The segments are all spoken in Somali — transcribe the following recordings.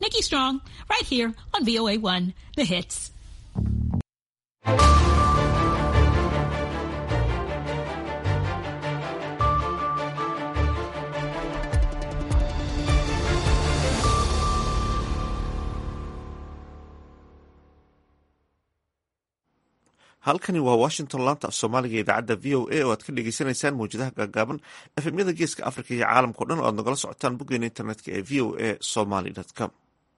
Nikki Strong, right here on VOA1, The Hits. halkani waa washington laanta af soomaaliga idaacadda v o a oo aad ka dhegeysaneysaan mawjadaha gaagaaban efemyada geeska africa iyo caalamkao dhan oo aad nagala socotaan boggeena internetka ee v o a somaly com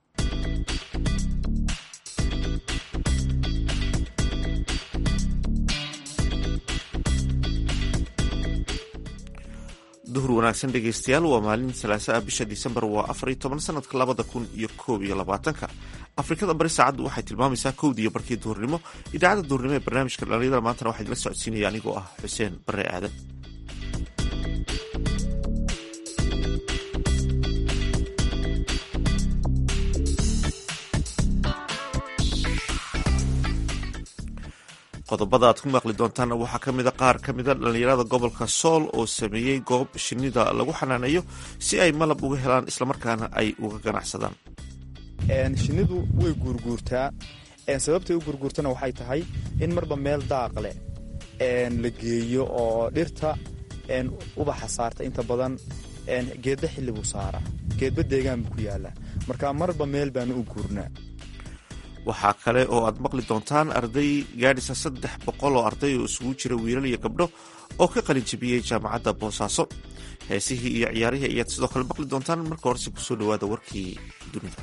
duhur wanaagsan dhegeystayaal waa maalin salaasa ah bisha disembar waa afar iyo toban sanadka labada kun iyo koob iyo labaatanka afrikada bari saacaddu waxay tilmaamaysaa kowdii iyo barkii duhurnimo idaacadda duhurnimo ee barnaamijka dhalinyada maantana waxaa idila socodsiinaya anigoo ah xuseen bare aadan qodobada aad ku maqli doontaanna waxaa ka mida qaar ka mida dhallinyarada gobolka sool oo sameeyey goob shinnida lagu xanaaneeyo si ay malab uga helaan islamarkaana ay uga ganacsadaan shinnidu way guurguurtaa sababtay u guurguurtana waxay tahay in marba meel daaq leh la geeyo oo dhirta ubaxa saarta inta badan geedba xilli buu saaraa geedba deegaan buu ku yaalaa marka marba meel baanu u guurnaa waxaa kale oo aad maqli doontaan arday gaadhisa saddex boqol oo arday oo isugu jira wiilal iyo gabdho oo ka qalin jabiyey jaamacadda boosaaso heesihii iyo ciyaarihii ayaad sidoo kale maqli doontaan marka horese kusoo dhawaada warkii dunida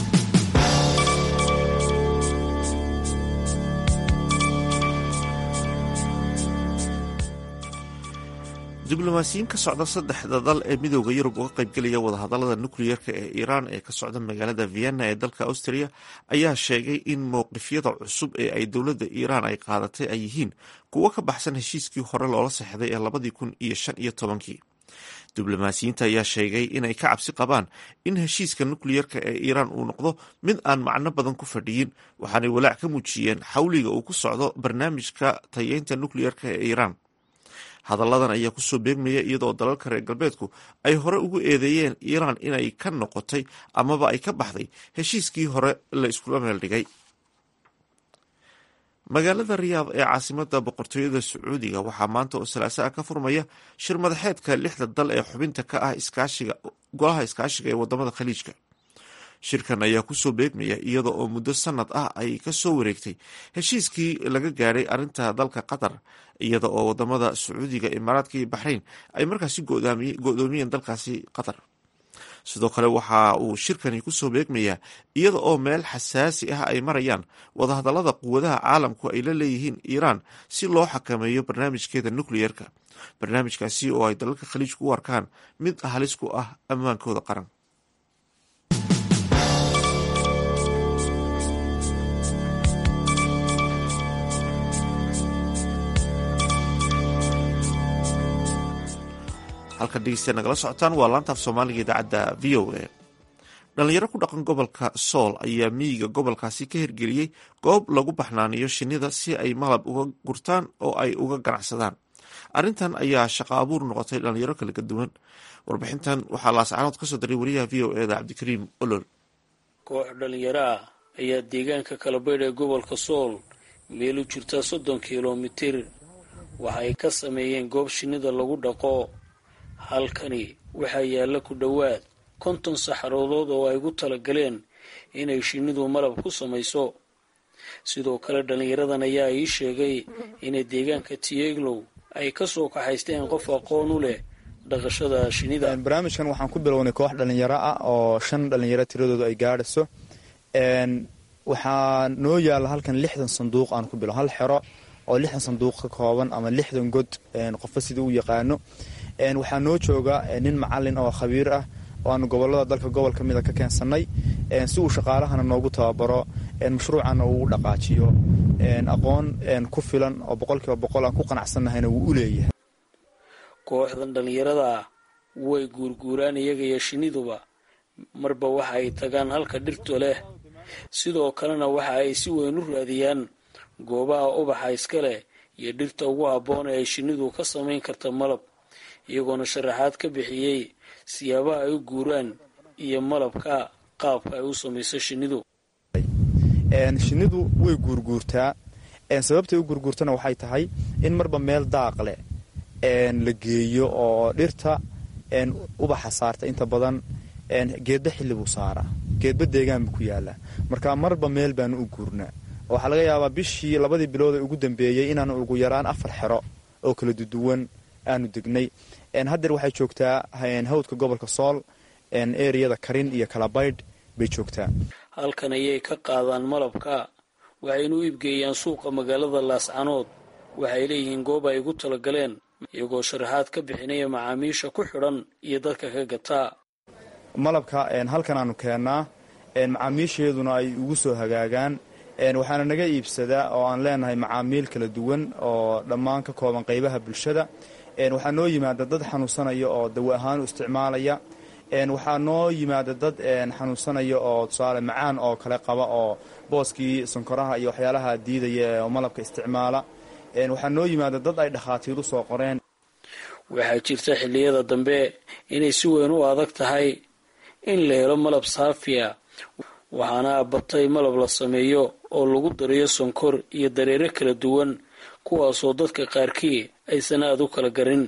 diblomaasiyiin ka socda saddexda dal ee midooda yurub uga qaybgelaya wadahadalada nukliyeerka ee iiraan ee ka socda magaalada vienna ee dalka austria ayaa sheegay in mowqifyada cusub ee ay dowladda iiraan ay qaadatay ay yihiin kuwo ka baxsan heshiiskii hore loola sexday ee labadii kun iyo shan iyo tobankii diblomaasiyiinta ayaa sheegay inay ka cabsi qabaan in heshiiska nukliyeerka ee iiraan uu noqdo mid aan macno badan ku fadhiyin waxaanay walaac ka muujiyeen xawliga uu ku socdo barnaamijka tayeynta nukliyeerka ee iiraan hadalladan ayaa kusoo beegmaya iyadoo dalalka reer galbeedku ay hore ugu eedeeyeen iiraan inay ka noqotay amaba ay ka baxday heshiiskii hore la iskula meel dhigay magaalada riyaad ee caasimada boqortooyada sacuudiga waxaa maanta oo salaaso ah ka furmaya shir madaxeedka lixda dal ee xubinta ka ah iskaashiga golaha iskaashiga ee wadamada khaliijka shirkan ayaa kusoo beegmaya iyada oo muddo sanad ah ay kasoo wareegtay heshiiskii laga gaadhay arinta dalka qatar iyada oo wadamada sacuudiga imaaraadka iyo baxrayn ay markaasi go-doomiyeen dalkaasi qatar sidoo kale waxa uu shirkani kusoo beegmayaa iyada oo meel xasaasi ah ay marayaan wadahadalada quwadaha caalamku ay la leeyihiin iiraan si loo xakameeyo barnaamijkeeda nukliyerka barnaamijkaasi oo ay dalalka khaliijku u arkaan mid halis ku ah ammaankooda qaran halkan dhegeystayaa nagala socotaan waa laantaaf soomaaliga idaacadda v o a dhalinyaro ku dhaqan gobolka sool ayaa miyiga gobolkaasi ka hirgeliyey goob lagu baxnaaniyo shinnida si ay malab uga gurtaan oo ay uga ganacsadaan arrintan ayaa shaqo abuur noqotay dhalinyaro kala duwan warbixintan waxaa laascaanood kasoo daray wariyaha v o eda cabdikariim olol koox dhalinyaro ah ayaa deegaanka kalabaydh ee gobolka sool meel u jirta soddon kilomitir waxa ay ka sameeyeen goob shinnida lagu dhaqo halkani waxaa yaalla ku dhowaad konton saxaroodood oo ay gu talagaleen inay shinnidu malab ku samayso sidoo kale dhallinyaradan ayaa ii sheegay inay deegaanka tieglow ay ka soo kaxaysteen qof aqoon u leh dhaqashada shinnida barnaamijkan waxaan ku bilownay koox dhallinyaro ah oo shan dhallinyaro tiradoodu ay gaadhayso waxaa noo yaalla halkan lixdan sanduuq aan ku bilo hal xero oo lixdan sanduuq ka kooban ama lixdan god qofba sidii u yaqaano waxaa noo jooga nin macalin oo khabiir ah oo aanu gobolada dalka gobol ka mida ka keensanay si uu shaqaalahana noogu tababaro mashruucana uu u dhaqaajiyo aqoon ku filan oo boqolkiiba boqol aan ku qanacsannahayna wuu u leeyahay kooxdan dhallinyarada way guurguuraan iyaga iyo shinniduba marba waxa ay tagaan halka dhirtu leh sidoo kalena waxa ay si weyn u raadiyaan goobaha ubaxa iska leh iyo dhirta ugu habboon ee ay shinnidu ka samayn karta malab iyagoona sharaxaad ka bixiyey siyaabaha ay u guuraan iyo malabka qaabka ay u samayso shinnidu shinnidu way guurguurtaa sababtay u guurguurtana waxay tahay in marba meel daaq leh la geeyo oo dhirta ubaxa saarta inta badan geedba xilli buu saaraa geedba deegaan buu ku yaalaa marka marba meel baanu u guurnaa waxaa laga yaabaa bishii labadii bilood ee ugu dambeeyey inaanu ugu yaraan afar xero oo kala duduwan aanu degnay haddeer waxay joogtaa hawdka gobolka sool eriyada karin iyo kalabaydh bay joogtaa halkan ayay ka qaadaan malabka waxayna u iibgeeyaan suuqa magaalada laascanood waxay leeyihiin goob ay ugu talagaleen iyagoo sharaxaad ka bixinaya macaamiisha ku xidhan iyo dadka ka gataa malabka halkan aanu keennaa macaamiisheeduna ay ugu soo hagaagaan waxaana naga iibsadaa oo aan leenahay macaamiil kala duwan oo dhammaan ka kooban qaybaha bulshada waxaa noo yimaada dad xanuunsanaya oo dawo ahaan u isticmaalaya waxaa noo yimaada dad xanuunsanaya oo tusaale macaan oo kale qaba oo booskii sonkoraha iyo waxyaalaha diidaya oo malabka isticmaala waxaa noo yimaada dad ay dhakhaatiir u soo qoreen waxaa jirta xilliyada dambe inay si weyn u adag tahay in la helo malab saafiya waxaana batay malab la sameeyo oo lagu dariyo sonkor iyo dareere kala duwan kuwaasoo dadka qaarkii aysan aada u kala garin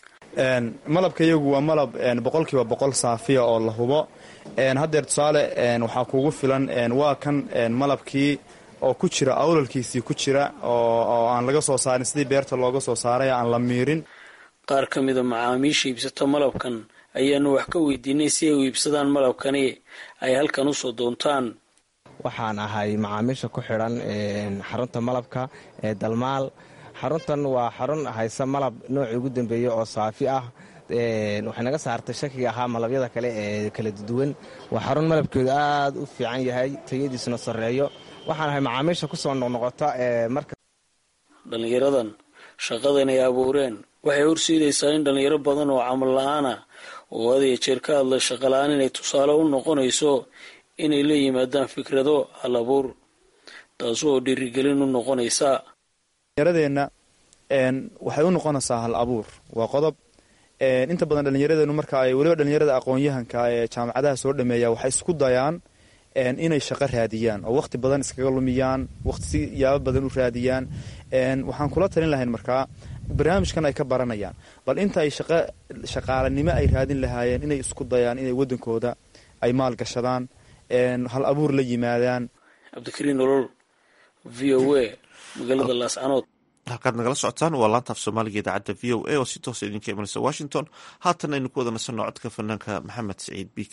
malabka iyagu waa malab boqolkiiba boqol saafiya oo la hubo haddeer tusaale waxaa kuugu filan waa kan malabkii oo ku jira awlalkiisii ku jira oo aan laga soo saarin sidii beerta looga soo saaray aan la miirin qaar ka mida macaamiisha iibsata malabkan ayaanu wax ka weydiinay si ay u iibsadaan malabkani ay halkan usoo doontaan waxaan ahay macaamiisha ku xidhan xarunta malabka ee dalmaal xaruntan waa xarun haysa malab noocii ugu dambeeya oo saafi ah waxay naga saartay shakiga ahaa malabyada kale ee kala duwan waa xarun malabkeedu aad u fiican yahay tayadiisuna sarreeyo waxaan ahay macaamiisha kusoo noqnoqota marka dhallinyaradan shaqadan ay abuureen waxay horseedaysaa in dhallinyaro badan oo camal la-aana oo had iyo jeer ka hadla shaqala-aan inay tusaale u noqonayso inay la yimaadaan fikrado hal abuur taas oo dhiirigelin u noqonaysa dhallinyaradeenna waxay u noqonaysaa hal abuur waa qodob inta badan dhallinyaradeennu marka ay weliba dhallinyarada aqoon-yahanka ee jaamacadaha soo dhameeya waxay isku dayaan inay shaqo raadiyaan oo waqti badan iskaga lumiyaan waqti si yaabo badan u raadiyaan waxaan kula talin lahayn markaa barnaamijkan ay ka baranayaan bal inta ay shaqaalanimo ay raadin lahaayeen inay isku dayaan inay wadankooda ay maal gashadaan hal abuur la yimaadaan cabdikariin nolol v o a magaalada laascanood halkaad nagala socotaan waa laanta af soomaaliga idaacadda v o a oo si toosa idinka imanaysa washington haatan aynu ku wada nasanno codka fanaanka maxamed siciid b k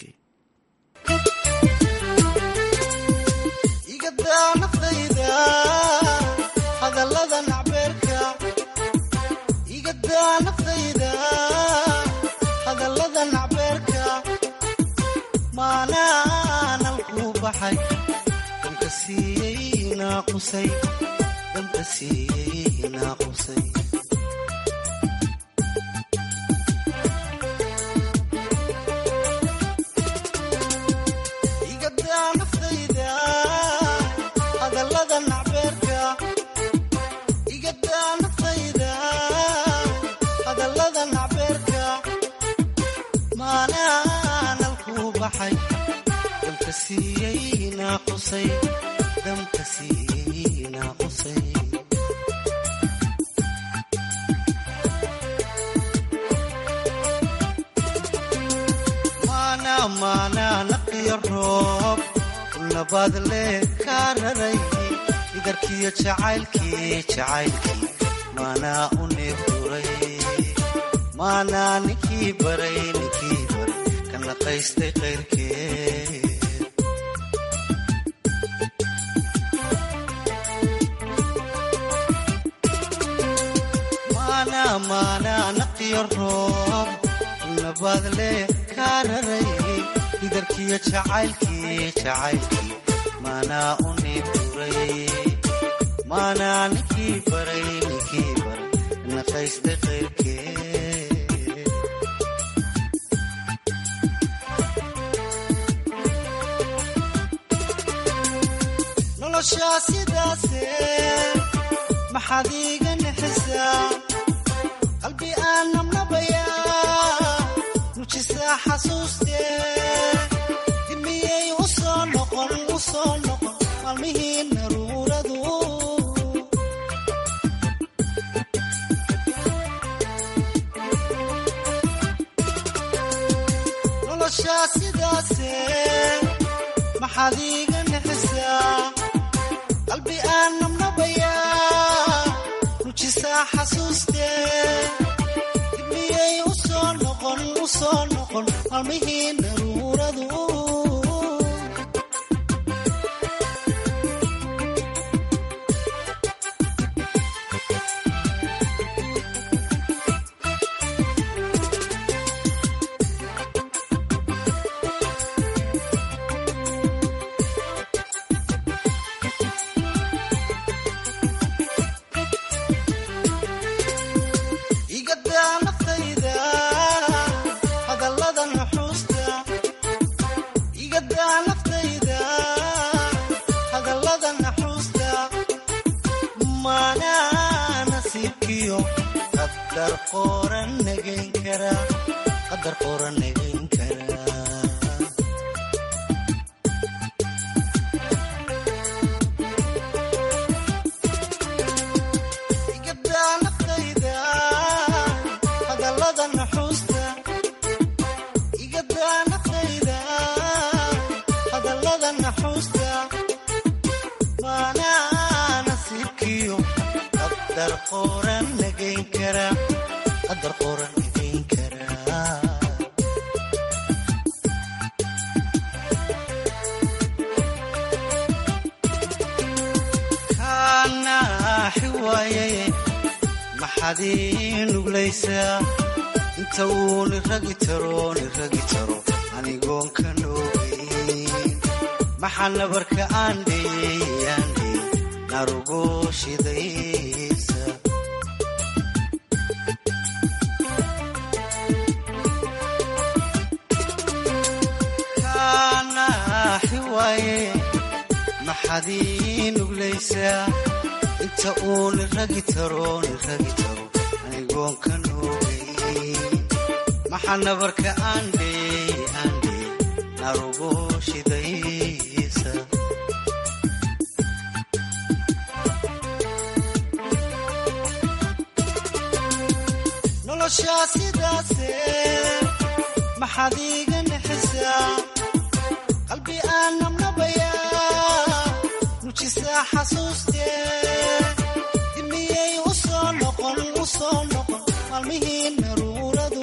idarkiyo jacaylkii jacaylkii maanaa u neefduray maanaa ninkii baray ninkii baray ka naqaystay qayrkee maanaa maanaa naqiyo roob nabaad leh kaa raray idarkiyo jacaylkii jacaylkii maanaa u neefduray maanaa ninkii baray ninkii baray naqaystay qayrkee noloshaa sidaase maxaad iiga nixisaa qalbi aan nabnabayaa nujisaa xasuustee dimiyey u maalmihii naruuradu noloshaa sidaase maxaad iiga nixisaa qalbi aan nabnabayaa rujisaa xasuustee dib miyay u soo noqon u soo noqon maalmihii naruuradu igadaa naftayda hadallada nuxuusta igadaa naftayda hadallada naxuusta maanaa nasiibkiyo qadar qoran nagayn kara qadar qoran nagayn kara igadaa naftayda hadallada nuxuusta igadaa naftayda hadallada naxuusta maanaa nasiibkiyo qadar qoran nagayn kara qadar qoran nagayn kara kaanaaxi waaye maxaad ii nuglaysaa inta uu niragi taro niragi taro anigoon ka noogeyn maxaa nabarka aan dheeyey aan dheeyey narugo shidaysa kaanaaxi waaye maxaad ii nuglaysaa inta uu niragi taro niragi taro anigoon ka noogeyn maxaa nabarka aan dheeyey aan dheeyey narugo shidaysa noloshaa sidaase maxaad iiga nixisaa qalbi aan nabnabayaa nujisaa xasuustee dib miyay u soo noqon u soo noqon maalmihii naruuradu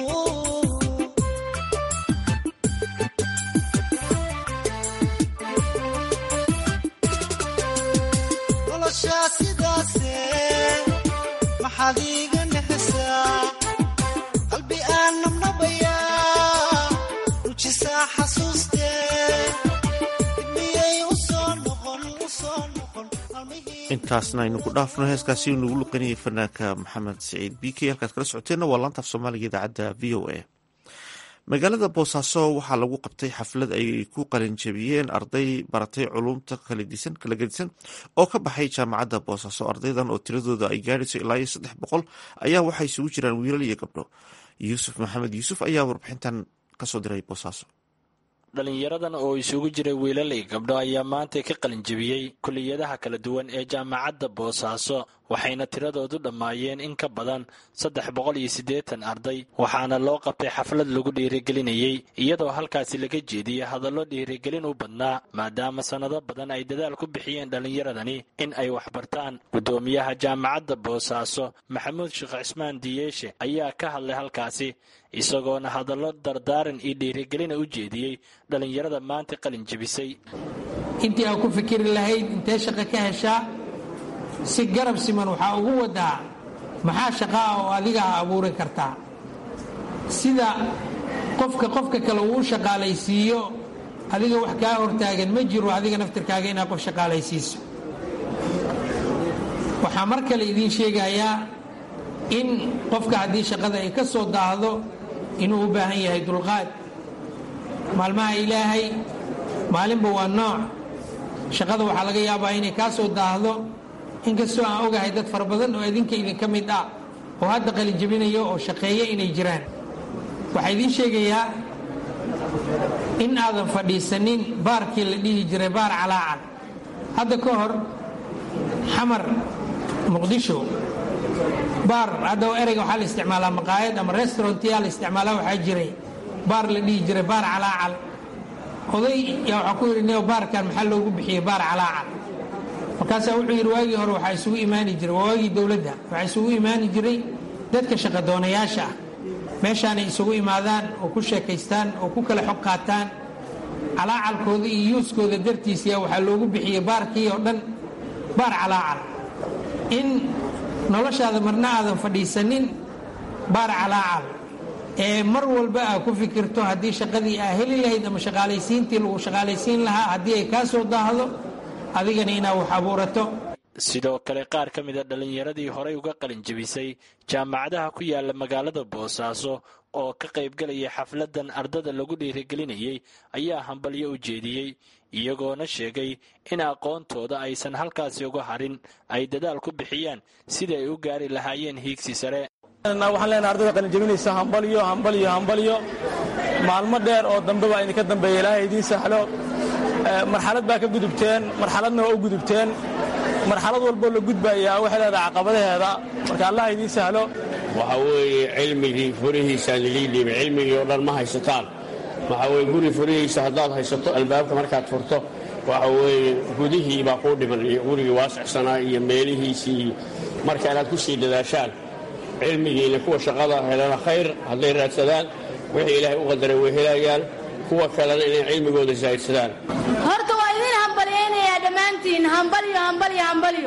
noloshaa sidaase maxaad iiga nixisaa qalbi aan nabnabayaa nujisaa xasuustee dib miyay u soo noqon u soo noqon maalmihii intaasna aynu ku dhaafno heeskaasi uu nagu luqanayay fanaanka maxamed siciid b k halkaad kala socoteenna waa laantaaf soomaaliga idaacadda v o a magaalada boosaaso waxaa lagu qabtay xaflad ay ku qalinjabiyeen arday baratay culumta kala gedisan oo ka baxay jaamacadda boosaaso ardaydan oo tiradooda ay gaadhayso ilaa iyo saddex boqol ayaa waxay isugu jiraan wiilal iyo gabdho yuusuf maxamed yuusuf ayaa warbixintan kasoo diray boosaaso dhalinyaradan oo isugu jiray wiilal iyo gabdho ayaa maanta ka qalinjebiyey kuliyadaha kala duwan ee jaamacadda boosaaso waxayna tiradoodu dhammaayeen in ka badan saddex boqol iyo siddeetan arday waxaana loo qabtay xaflad lagu dhiirigelinayey iyadoo halkaasi laga jeediyey hadallo dhiirigelin u badnaa maadaama sannado badan ay dadaal ku bixiyeen dhallinyaradani in ay waxbartaan guddoomiyaha jaamacadda boosaaso maxamuud sheekh cismaan diyeeshe ayaa ka hadlay halkaasi isagoona hadallo dardaaran iyo dhiirigelina u jeediyey dhallinyarada maanta qalin jebisay intii aa ku fikiri lahayd intee shaqo ka heshaa si garab siman waxaa ugu wadaa maxaa shaqaa oo adiga a abuuri kartaa sida qofka qofka kale uu shaqaalaysiiyo adiga wax kaa hortaagan ma jiro adiga naftirkaaga inaad qof shaqaalaysiiso waxaa mar kale idiin sheegayaa in qofka haddii shaqada ay ka soo daahdo inuu u baahan yahay dulqaad maalmaha ilaahay maalinba waa nooc shaqada waxaa laga yaabaa inay kaa soo daahdo inkastoo aan ogahay dad fara badan oo idinka idinka mid ah oo hadda qalinjabinayo oo shaqeeya inay jiraan waxaa idiin sheegayaa in aadan fadhiisanin baarkii la dhihi jiray baar calaacal hadda ka hor xamar muqdisho baar hadda ereyga waxaa la isticmaalaa maqaayad ama restaurantyaa la isticmaalaa waxaa jiray baar la dhihi jiray baar calaacal oday yaa waxaa ku yidhi neo baarkan maxaa loogu bixiyey baar calaacal markaasaa wuxuu yidhi waagii hore waxaa isugu imaani jiray waa waagii dowladda waxaa isugu imaani jiray dadka shaqadoonayaasha ah meeshaanay isugu imaadaan oo ku sheekaystaan oo ku kala xog qaataan calaacalkooda iyo yuuskooda dartiisiya waxaa loogu bixiyey baarkii oo dhan baar calaacal in noloshaada marna aadan fadhiisanin baar calaacal ee mar walba aa ku fikirto haddii shaqadii aa heli lahayd ama shaqaalaysiintii lagu shaqaalaysiin lahaa haddii ay kaa soo daahdo adigana inaa wax abuurato sidoo kale qaar ka mida dhallinyaradii horay uga qalinjebisay jaamacadaha ku yaala magaalada boosaaso oo ka qaybgalaya xafladan ardada lagu dhiirigelinayay ayaa hambalyo u jeediyey iyagoona sheegay in aqoontooda aysan halkaasi uga harin ay dadaal ku bixiyaan sidii ay u gaari lahaayeen hiigsi sare waxaan leenahay ardada qalinjebinaysa hambalyo hambalyo hambalyo maalmo dheer oo dambe baa idinka dambeeya ilaahay idiin sahlo marxalad baa ka gudubteen marxaladna waa u gudubteen marxalad walboo la gudbayaa waxay leedahay caqabadaheeda marka allah idiin sahlo waxa weeye cilmigii furihiisaa lilii dhiibay cilmigii oo dhan ma haysataan waxa weye guri furihiisa haddaad haysato albaabka markaad furto waxa weeye gudihii baa kuu dhiman iyo gurigii waasicsanaa iyo meelihiisii marka inaad ku sii dadaashaan cilmigiina kuwa shaqada helana khayr hadday raadsadaan wixii ilaahay u qadaray way helayaan kuwa kalena inay cilmigooda saahidsadaan horta waa idin hambalyaynayaa dhammaantiin hambalyo hambalyo hambalyo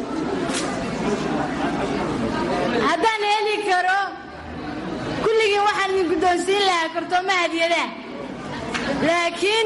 haddaan heli karo kulligiin waxaan idin guddoonsiin lahaa kartooma hadiyadaha laakiin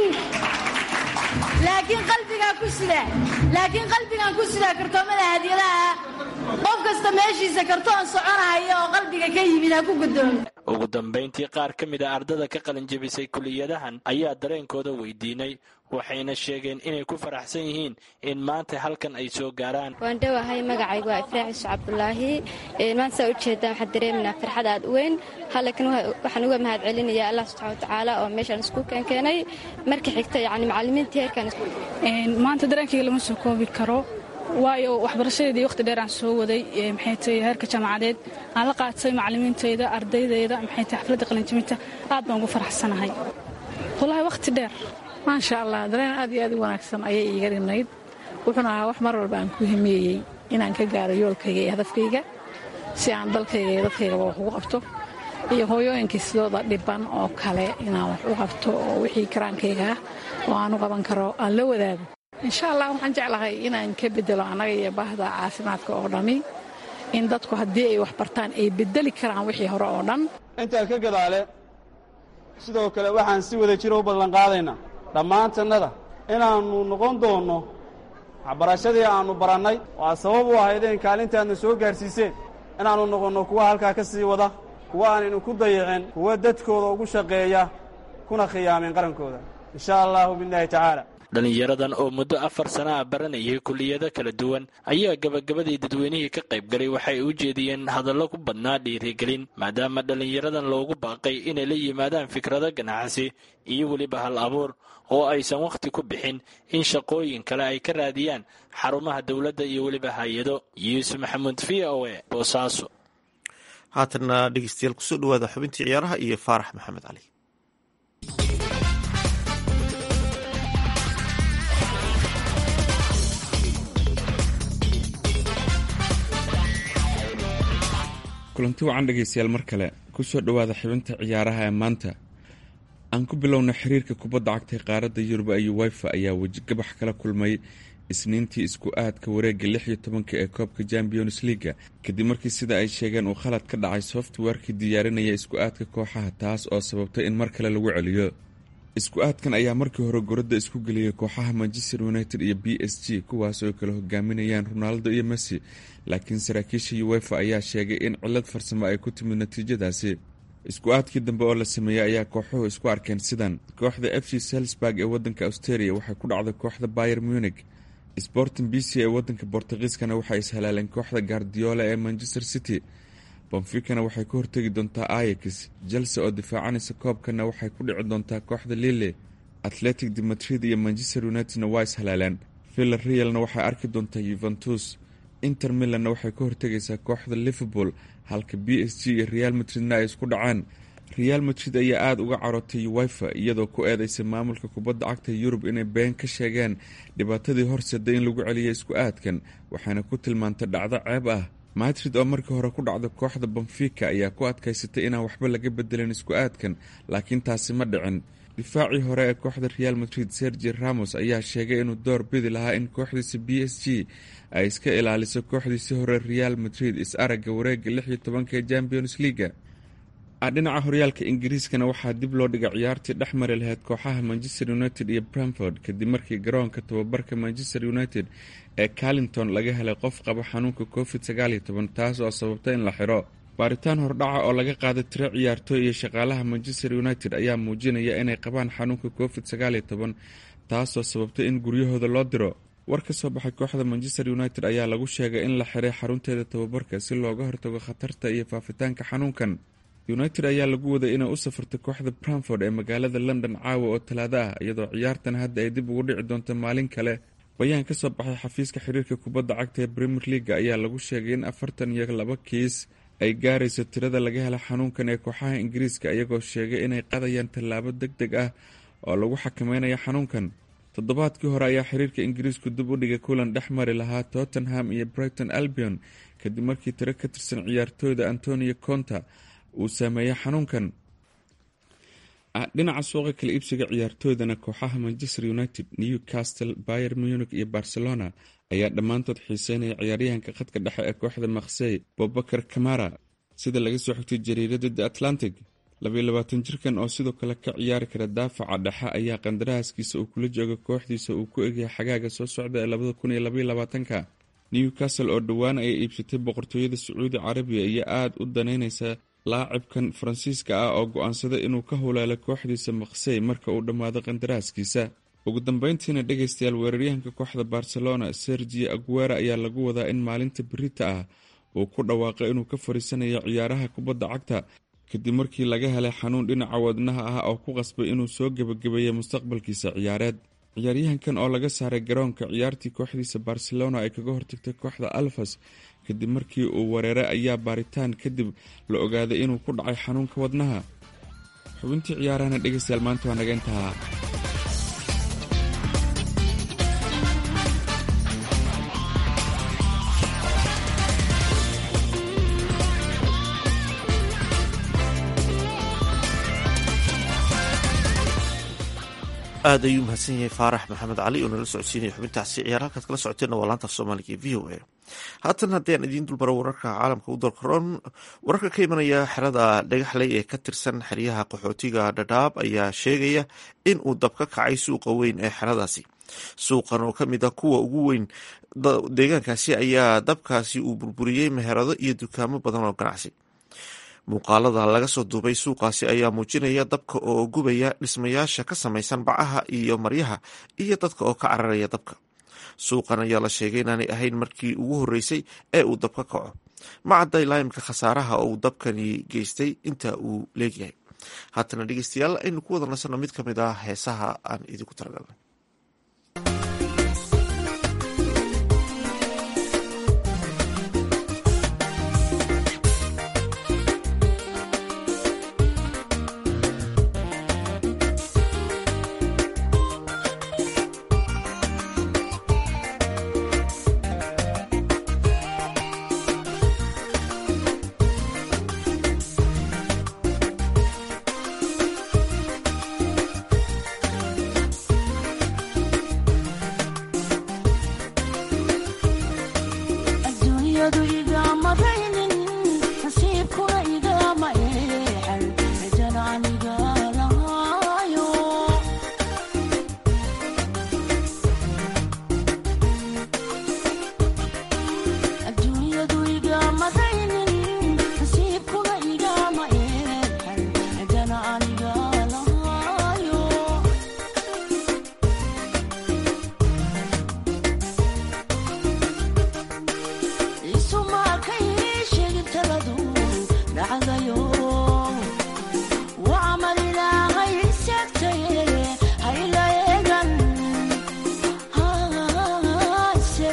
laakiin qalbigaa ku sida laakiin qalbigaan ku sidaa kartoomada hadiyadaha qof kasta meeshiisa kartoon soconahaya oo qalbiga ka yimid ha ku guddoomo ugu dambayntii qaar ka mid a ardada ka qalinjebisay kuliyadahan ayaa dareenkooda weydiinay waxayna sheegeen inay ku faraxsan yihiin in maanta halkan ay soo gaaraan waan dhowahay magacaygu waa ifraax yusuf cabdulaahi maanta saa ujeedaan waxaan dareeminaa farxad aad u weyn halkan waxaan uga mahad celinayaa allah subxana watacaala oo meeshaan isku keenkeenay marka xigta yani macallimiintii heerkan maanta dareenkayga lama soo koobi karo waayo waxbarashadeedii waqti dheer aan soo waday maxay tahay heerka jaamacadeed aan la qaatay macallimiintayda ardaydayda maxay tahay xafladda qalinjibinta aad baan ugu faraxsanahay wallaahi waqti dheer maasha allah dareen aad iyo aad u wanaagsan ayay iiga dhibnayd wuxuuna ahaa wax mar walba aan ku himeeyey inaan ka gaaro yoolkayga iyo hadafkayga si aan dalkayga iyo dadkaygaba wax ugu qabto iyo hooyooyinkii sidooda dhiban oo kale inaan wax u qabto oo wixii karaankayga ah oo aan u qaban karo aan la wadaago insha allah waxaan jeclahay inaan ka bedelo annaga iyo baahda caafimaadka oo dhammi in dadku haddii ay wax bartaan ay bedeli karaan wixii hore oo dhan intaa ka gadaale sidoo kale waxaan si wada jiro u ballanqaadaynaa dhammaantannada inaannu noqon doonno waxbarashadii aannu barannay oo aad sabab u ahaydeen kaalintaadna soo gaadhsiiseen inaannu noqonno kuwa halkaa ka sii wada kuwa aanaynu ku dayicin kuwa dadkooda ugu shaqeeya kuna khiyaamin qarankooda insha allahu biillaahi tacaala dhallinyaradan oo muddo afar sana ah baranayay kulliyado kala duwan ayaa gabagabadii dadweynihii ka qaybgalay waxay u jeediyeen hadallo ku badnaa dhiirigelin maadaama dhallinyaradan loogu baaqay inay la yimaadaan fikrado ganacsi iyo weliba hal abuur oo aysan wakhti ku bixin in shaqooyin kale ay ka raadiyaan xarumaha dowladda iyo weliba hay-ado yuusuf maxamuud v o e boosaaso haatanna dhegeystayaal kusoo dhawaada xubintii ciyaaraha iyo faarax maxamed cali kulanti wacan dhegaystayaal mar kale kusoo dhowaada xibinta ciyaaraha ee maanta aan ku bilowna xiriirka kubadda cagta qaaradda yurub iyo wifa ayaa wejigabax kala kulmay isniintii isku aadka wareegga lix iyo tobanka ee koobka champions leaga kadib markii sida ay sheegeen uu khalad ka dhacay softwarkii diyaarinaya isku aadka kooxaha taas oo sababtay in mar kale lagu celiyo isku aadkan ayaa markii hore goradda isku geliyay kooxaha manchester united iyo b s g kuwaas oo kala hogaaminayaan ronaldo iyo messi laakiin saraakiisha uwefa ayaa sheegay in cilad farsamo ay ku timid natiijadaasi isku aadkii dambe oo la sameeyey ayaa kooxuhu isku arkeen sidan kooxda f c selsburg ee wadanka australia waxay ku dhacday kooxda bayer munig sporting b c ee wadanka bortugiiskana waxay ishalaaleen kooxda gardiola ee manchester city bonfikana waxay ka hortegi doontaa ayax chelse oo difaacanaysa koobkana waxay ku dhici doontaa kooxda lille atletic de madrid iyo manchester unitedna waa ishalaaleen villa realna waxay arki doontaa yuventus inter milanna waxay ka hortegaysaa kooxda liverpool halka b s g iyo real madridna ay isku dhacaan real madrid ayaa aada uga carootay wifa iyadoo ku eedeysay maamulka kubadda cagta yurub inay been ka sheegeen dhibaatadii horseeda in lagu celiya isku aadkan waxaana ku tilmaantay dhacdo ceeb ah madrid oo markii hore ku dhacda kooxda benfica ayaa ku adkaysatay inaan waxba laga bedelin isku aadkan laakiin taasi ma dhicin difaacii hore ee kooxda real madrid sergi ramos ayaa sheegay inuu door bidi lahaa in kooxdiisa b s g ay iska ilaaliso kooxdiisii hore real madrid is-aragga wareega lix iyo tobanka ee champions leaga dhinaca horyaalka ingiriiskana waxaa dib loo dhigay ciyaartii dhex mari lahayd kooxaha manchester united iyo bramford kadib markii garoonka tababarka manchester united ee carlington laga helay qof qaba xanuunka covid sagaaliyo toban taas oo sababta in la xiro baaritaan hordhaca oo laga qaaday tiro ciyaartooy iyo shaqaalaha manchester united ayaa muujinaya inay qabaan xanuunka covid sagaaliyo toban taasoo sababtay in guryahooda loo diro war ka soo baxay kooxda manchester united ayaa lagu sheegay in la xiray xarunteeda tababarka si looga hortago khatarta iyo faafitaanka xanuunkan united ayaa lagu waday inay u safartay kooxda bramford ee magaalada london caawa oo talaado ah iyadoo ciyaartan hadda ay dib ugu dhici doonto maalin kale bayaan ka soo baxay xafiiska xiriirka kubadda cagta ee premier leaga ayaa lagu sheegay in afartan iyo laba kiis ay gaarayso tirada laga hela xanuunkan ee kooxaha ingiriiska iyagoo sheegay inay qadayaan tallaabo deg deg ah oo lagu xakameynaya xanuunkan toddobaadkii hore ayaa xiriirka ingiriisku dib u dhigay kulan dhex mari lahaa tottenham iyo brighton albion kadib markii tiro ka tirsan ciyaartooyda antonio conta uu saameeyey xanuunkan dhinaca suuqa kala iibsiga ciyaartooydana kooxaha manchester united newcastle bayer munich iyo barcelona ayaa dhammaantood xiiseynaya ciyaaryahanka khadka dhexe ee kooxda maksey bobakar kamara sida laga soo xigtay jariirada the atlantic labayilabaatan jirkan oo sidoo kale ka ciyaari kara daafaca dhexe ayaa qandaraaskiisa uu kula jooga kooxdiisa uu ku egyahay xagaaga soo socda ee labada kun iyo labayolabaatanka newcastle oo dhowaan ayay iibsatay boqortooyada sacuudi carabiya iyo aada u danaynaysa laacibkan faransiiska ah oo go-aansaday inuu ka howlaalo kooxdiisa maksey marka uu dhammaado qandaraaskiisa ugu dambeyntiina dhegaystayaal weeraryahanka kooxda barcelona sergio aguera ayaa lagu wadaa in maalinta berita ah uu ku dhawaaqay inuu ka fariisanayo ciyaaraha kubadda cagta kadib markii laga helay xanuun dhinaca wadnaha ah oo ku qasbay inuu soo gebagabeeyey mustaqbalkiisa ciyaareed ciyaaryahankan oo laga saaray garoonka ciyaartii kooxdiisa barcelona ay kaga hortagtay kooxda alfas kadib markii uu wareeray ayaa baaritaan kadib la ogaaday inuu ku dhacay xanuunka wadnaha xubintii ciyaarahana dhegaystayaal maanta waa naga intahaa aada ayuu mahadsan yahay faarax maxamed cali oo nala socodsiinaya xubintaasi ciyaar halkaad kala socoteenna waa laanta af soomaaliga e v o a haatan haddii aan idiin dulmaro wararka caalamka u dalkaroon wararka ka imanaya xerada dhagaxley ee ka tirsan xeryaha qaxootiga dhadhaab ayaa sheegaya in uu dab ka kacay suuqa weyn ee xeradaasi suuqan oo ka mid ah kuwa ugu weyn deegaankaasi ayaa dabkaasi uu burburiyey meherado iyo dukaamo badan oo ganacsi muuqaalada laga soo duubay suuqaasi ayaa muujinaya dabka oo gubaya dhismayaasha ka samaysan bacaha iyo maryaha iyo dadka oo ka cararaya dabka suuqan ayaa la sheegay inaanay ahayn markii ugu horreysay ee uu dab ka kaco ma cadda ilaa imka khasaaraha oo uu dabkani geystay inta uu leegyahay haatana dhegeystayaal aynu ku wada nasanno mid ka mid ah heesaha aan idinku talagalnay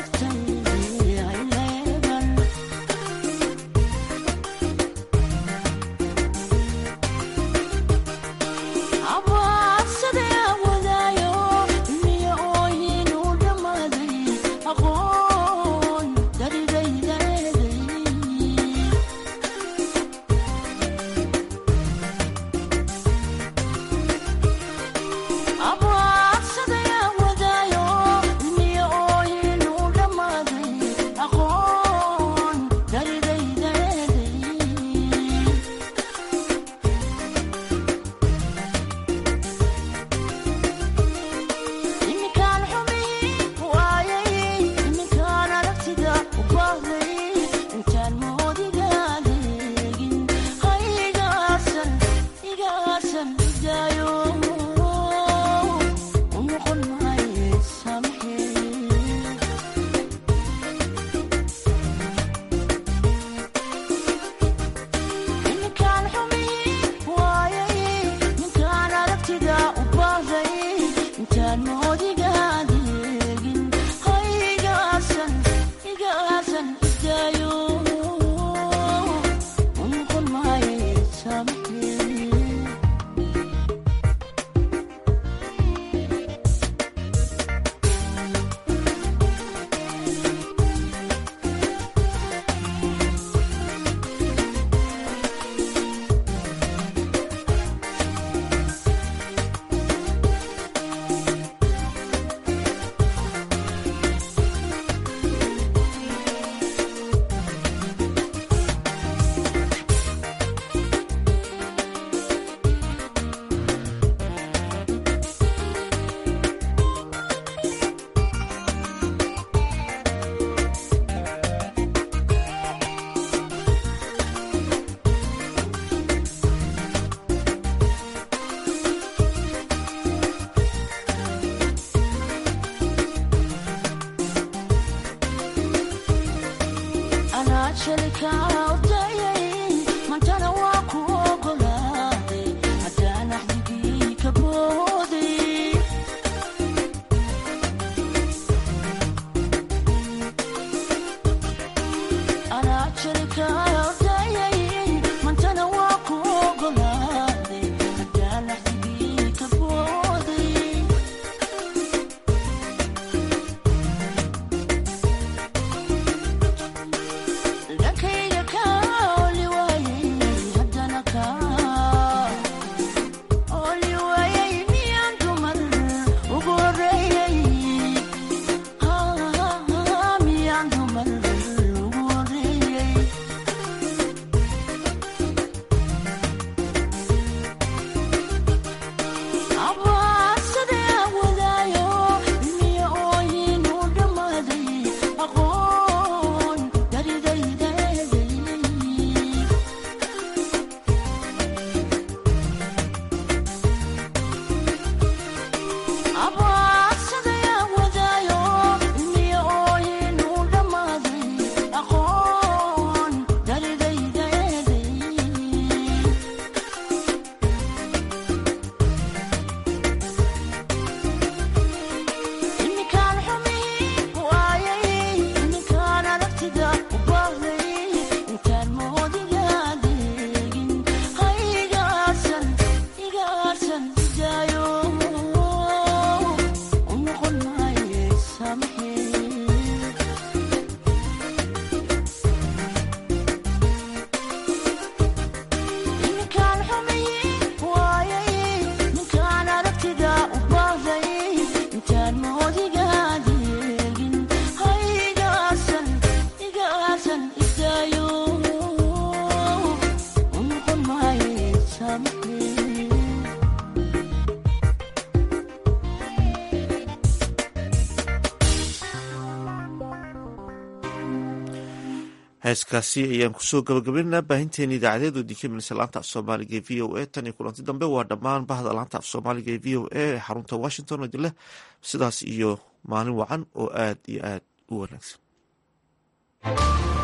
heeskaasi ayaan kusoo gabagabaynaynaa baahinteena idaacadeed oo dinka minisa laanta af soomaaliga ee v o a tan iyo kulanti dambe waa dhammaan bahda laanta af soomaaliga ee v o a ee xarunta washington oo dileh sidaas iyo maalin wacan oo aad iyo aad u wanaagsan